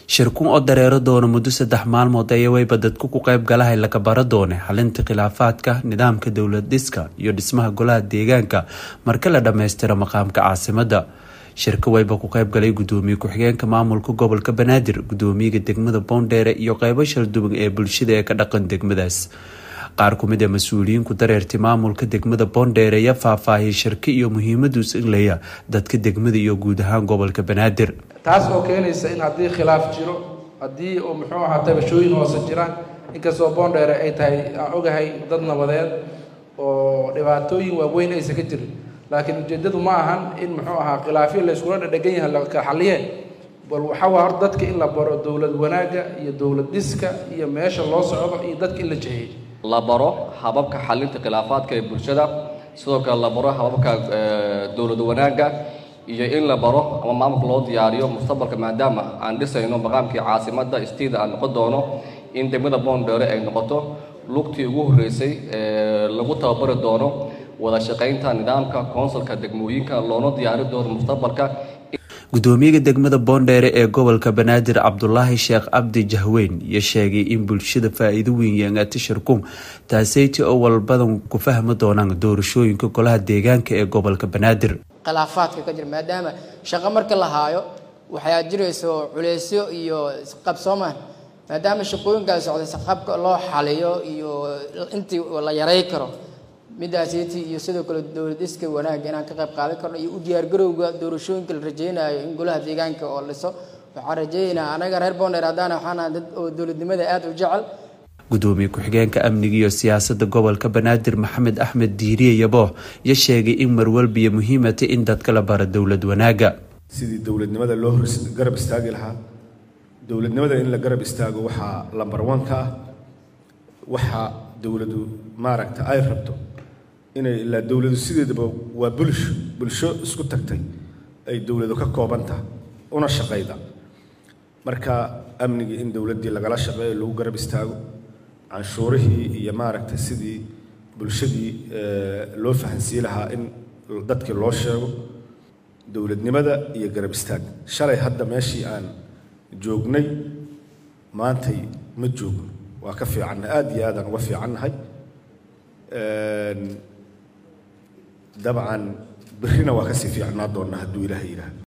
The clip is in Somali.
shirkun oo dareero doona muddo saddex maalmood ayaa wayba dadku ku qayb galahay laga bara doone xalinta khilaafaadka nidaamka dowlad dhiska iyo dhismaha golaha deegaanka marka la dhammaystiro maqaamka caasimada shirka wayba ku qayb galay gudoomiye ku-xigeenka maamulka gobolka banaadir gudoomiyaga degmada boondheere iyo qeybo shalduwan ee bulshada ee ka dhaqan degmadaas qaar ku mid a mas-uuliyiinku dareertay maamulka degmada boondheere ayaa faahfaahiyay shirka iyo muhiimadu islaya dadka degmada iyo guud ahaan gobolka banaadir taas oo keenaysa in haddii khilaaf jiro haddii oo muxuu ahaa tabashooyin hoose jiraan inkastoo boondheere ay tahay aan ogahay dad nabadeed oo dhibaatooyin waaweyn aysan ka jirin laakiin ujeeddadu ma ahan in muxuu ahaa khilaafyo la yskula dhadhegan yahay laka xaliye bal waxaa waa hor dadka in la baro dowlad wanaagga iyo dowlad dhiska iyo meesha loo socdo iyo dadka in la jeheeyo la baro hababka xalinta khilaafaadka ee bulshada sidoo kale la baro hababka dowlad wanaagga iyo in la baro ama maamulka loo diyaariyo mustaqbalka maadaama aan dhisayno maqaamkii caasimadda istiida aan noqon doono in degmada boondheere ay noqoto lugtii ugu horreysay lagu tababari doono wada shaqaynta nidaamka koonsulka degmooyinka loona diyaari doono mustaqbalka gudoomiyaga degmada boondheere ee gobolka banaadir cabdulaahi sheekh cabdi jahweyn iyo sheegay in bulshada faa-iido weyn yeengata shirkum taaseyti oo walbadan ku fahmi doonaan doorashooyinka golaha deegaanka ee gobolka banaadir khilaafaadka ka jira maadaama shaqo marka la haayo waxaa jirayso culeysyo iyo isqabsoomaan maadaama shaqooyinkaas socday saqabka loo xaliyo iyo intii la yaray karo midaasiti iyo sidoo kale dowlad iska wanaagga inaan ka qayb qaadan karno iyo u diyaargarowga doorashooyinka la rajeynayo in golaha deegaanka oo liso waxaan rajeynaynaa anaga reer boonder haddaan waxaana dad oo dowladnimada aada u jecel gudoomiye ku-xigeenka amniga iyo siyaasadda gobolka banaadir maxamed axmed diiriye yabooh iyo sheegay in marwalbiyo muhiimatay in dadka la baro dowlad wanaagga sidii dowladnimada loo garab istaagi lahaa dowladnimada in la garab istaago waxaa lambar wanka ah waxaa dowladu maaragta ay rabto inay ilaa dowladu sideedaba waa bulsho bulsho isku tagtay ay dowladu ka kooban tahay una shaqayda marka amnigii in dowladdii lagala shaqeeyo lagu garab istaago canshuurihii iyo maaragta sidii bulshadii loo fahansii lahaa in dadkii loo sheego dowladnimada iyo garab istaag shalay hadda meeshii aan joognay maantay ma joogno waa ka fiicannahay aada iyo aadaan uga fiicannahay dabcan berrina waa kasii fiicnaa doonnaa hadduu ilaahay yidhaahdo